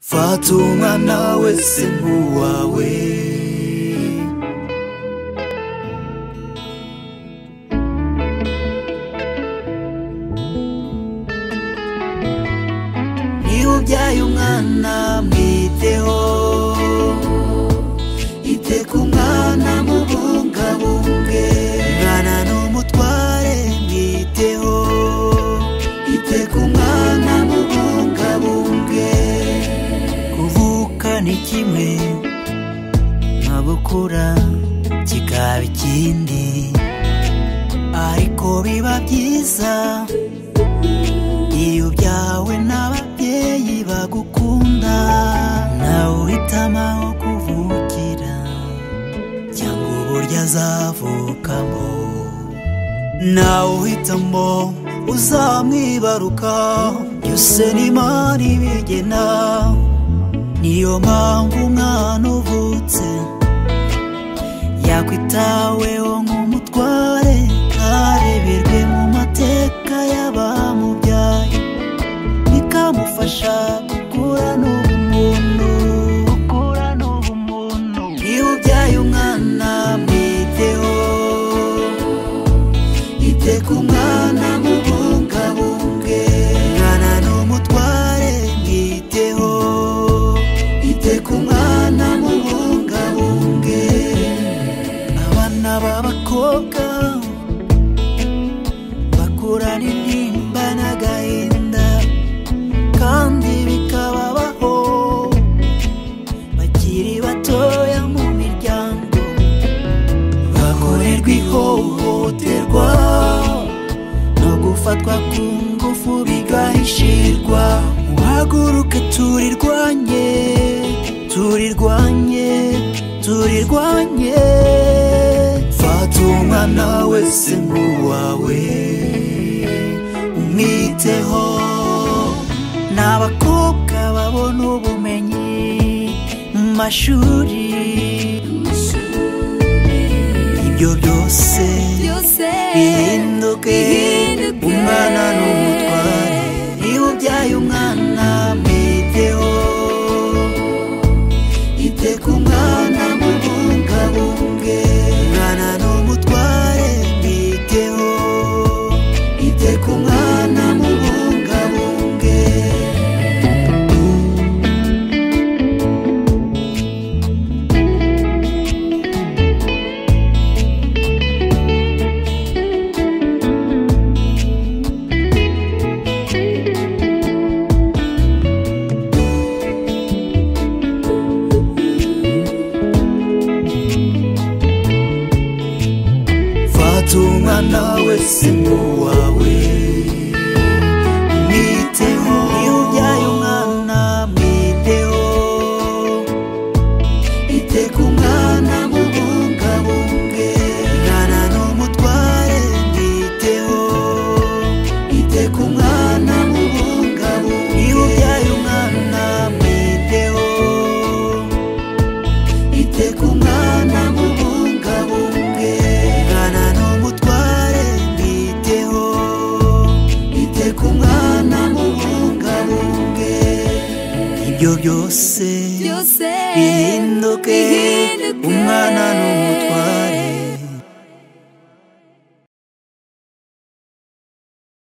fata umwana wese nk'uwawe niba ubyaye umwana mwiteho ite ku mwana mubungabunge mwana n'umutware mwiteho ite ku mwana mubungabunge kuvuka ni kimwe nka bukura kikaba ikindi ariko biba byiza iyo ubyawe n'ababyeyi bagukunda nawe uhitamo aho kuvukira cyangwa uburyo azavukamo nawe uhitamo uzamwibaruka byose ni imana ibigena niyo mpamvu umwana uvutse yakwitaweho nk'umutware ntareberwe mu mateka y'abamubyaye bikamufasha gukura n'ubumuntu gukura n'ubumuntu iyo ubyaye umwana mwiteho ite ku mwana mubungabunge mwana n'umutware mwiteho ite ku mwana mubungabunge abana b'abakobwa bakurana intimba n'agahinda kandi bikababaho bakiri batoya mu miryango bakorerwa ihohoterwa no gufatwa ku ngufu bigahishirwa muhaguruke turirwanye turirwanye turirwanye fata umwana wese nk'uwawe umwiteho n'abakobwa babona ubumenyi mu mashuri ibyo byose byose bihinduke bihinduke. umwana n'umutware niba ubyaye umwana mwiteho ite ku mwana mubungabunge umwana n'umutware mwiteho ite ku mwana mubungabunge fata umwana wese nk'uwawe mwiteho iyo ubyaye umwana mwiteho ite ku mwana mubungabunge mwana n'umutware mwiteho ite ku mwana mubungabunge iyo ubyaye umwana mwiteho ite ku mwana mubungabunge mwana n'umutware mwiteho ite ku mwana mubungabunge ibyo byose byose bihinduke bihinduke. umwana n'umutware